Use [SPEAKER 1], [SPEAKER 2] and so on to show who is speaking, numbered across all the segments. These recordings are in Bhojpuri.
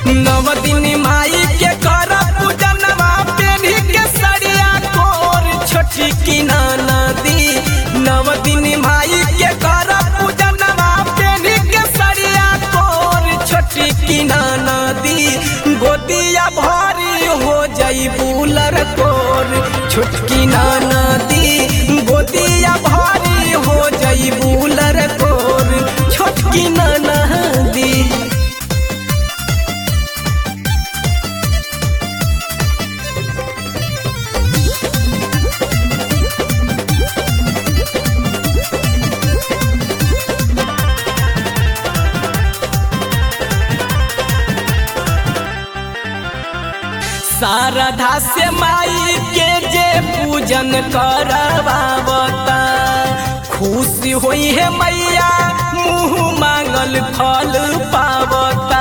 [SPEAKER 1] नव दिन माई के कर पूजनवा पेढ़ी के सरिया कोर छोटी की नदी नव दिन माई के कर पूजनवा पेढ़ी के सरिया कोर छोटी की नदी गोदिया भारी हो जाई बुलर कोर छोटकी नदी गोदिया भारी हो जाई बुलर कोर छोटकी नदी शारदा से माई के जे पूजन करवावता खुशी होई है मैया मुँह मांगल फल पावता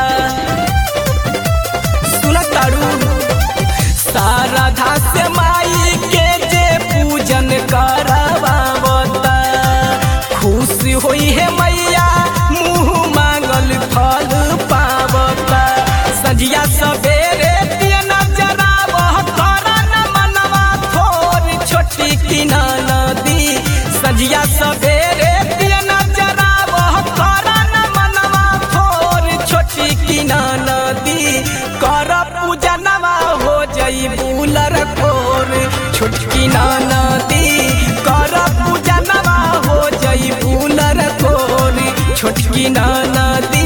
[SPEAKER 1] सुन तारू शारदा से माई के जे पूजन करवावता खुशी होई है मैया मुँह मांगल फल पावता सजिया सवेरे दिया नजरावह करन मनवा थोर छोटी की नदी सजिया सवेरे दिया नजरावह करन मनवा थोर छोटी की नदी कर पूजनवा हो जई बुलर कोर छोटकी नदी कर पूजनवा हो जई बुलर कोर छोटकी नदी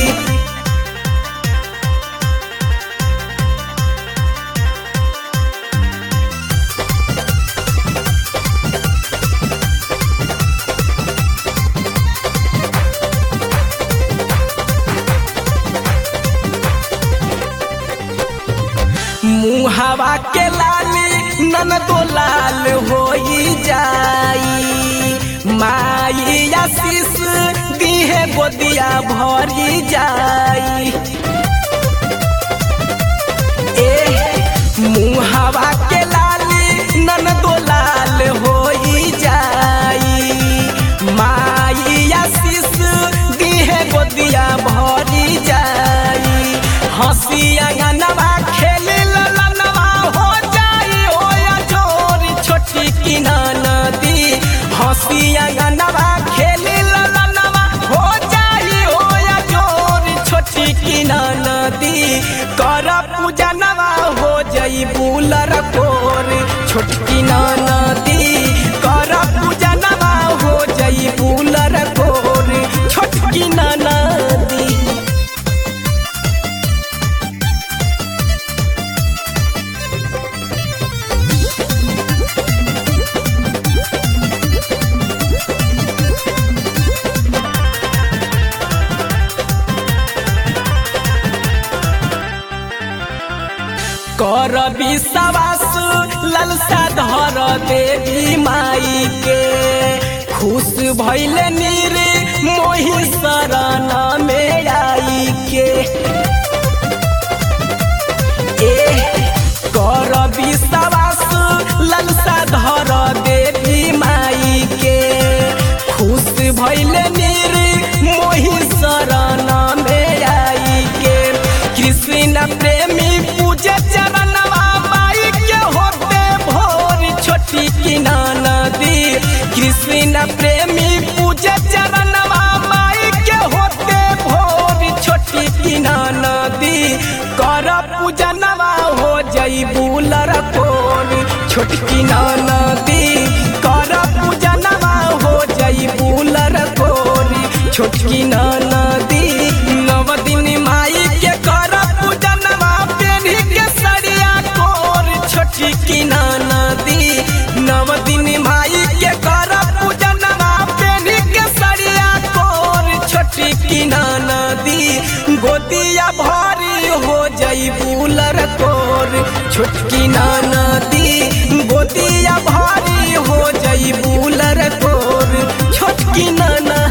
[SPEAKER 1] मुहावा के लाली नन तो लाल होई जाई माई आशीष दीहे गोदिया भरी जाई ए मुहावा के लाली नन तो लाल होई जाई माई आशीष दीहे गोदिया भरी जाई हंसी अंगनवा खेली ललनवा हो जाई ओया चोरी छोटी की नदी हंसी अंगनवा खेली ललनवा हो जाई ओया चोरी छोटी की नदी कर पूजनवा हो जाई बुलर कोर छोटकी नदी कर पूजनवा हो जाई बुलर कोर छोटकी नदी कर विश्वास ललसा धर देवी माई के खुश भैल नीर मोहि शरण में आई के ए कर विश्वास ललसा धर देवी माई के खुश भैल नीर मोहि शरण में आई के कृष्ण प्रेमी पूजे चरणवा माई के होते भोर छोटी की नदी कृष्ण प्रेमी पूजे चरणवा माई के होते भोर छोटी की नदी कर पूजनवा हो जई बुलर कोर छोटकी नदी कर पूजनवा हो जई बुलर कोर छोटकी नदी नव दिन माई के कर पूजनवा पेढ़ी के सरिया कोर छोटी की नदी नव दिन माई के कर पूजनवा पेढ़ी के सरिया कोर छोटी की नदी गोदिया भारी हो जई बुलर कोर छोटकी नदी गोदिया भारी हो जई बुलर कोर छोटकी नदी